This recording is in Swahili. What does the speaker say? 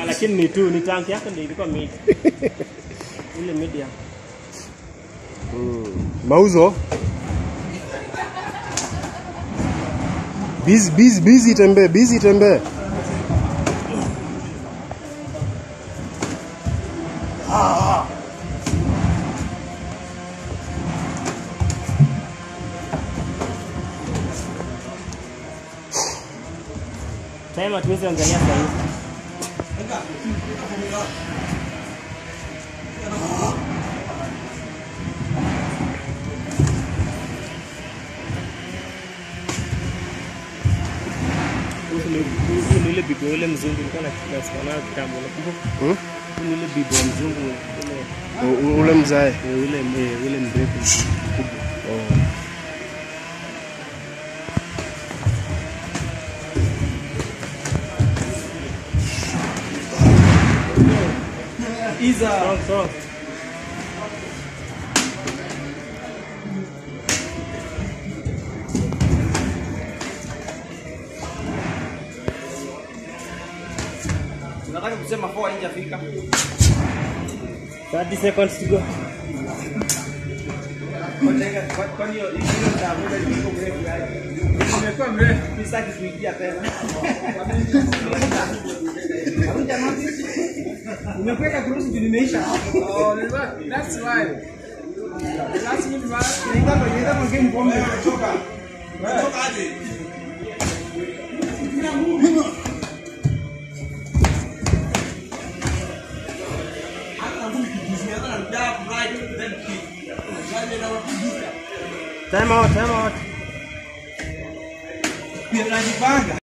lakini ni tu ni tank yake ndio ilikuwa mid. Ile medium. Mauzo. Busy busy busy tembee, busy tembee. Time hatuwezi angalia saa hizi. Huyu ni- huyu ni ile bibi wa ule mzungu nilikuwa na- nasikia nayo kitambo nakumbuka. Hmm? Huyu ni ile bibi wa mzungu ule U- u- Ule mzae. eh, ule eh, ule mrefu mkubwa. Strong, strong. Nataka kusema four haijafika. 30 seconds to go. Kwani hiyo hiyo tabuda iko mrefu yaani. Imekuwa mrefu. Sitaki kuingia tena. Haruja notice. Umekuweka kuruhusu tu nimeisha. Oh, that's why. That's me why. Naenda kwa naenda kwa game pombe. Choka. Choka aje. Time out, time out. Pia najipanga.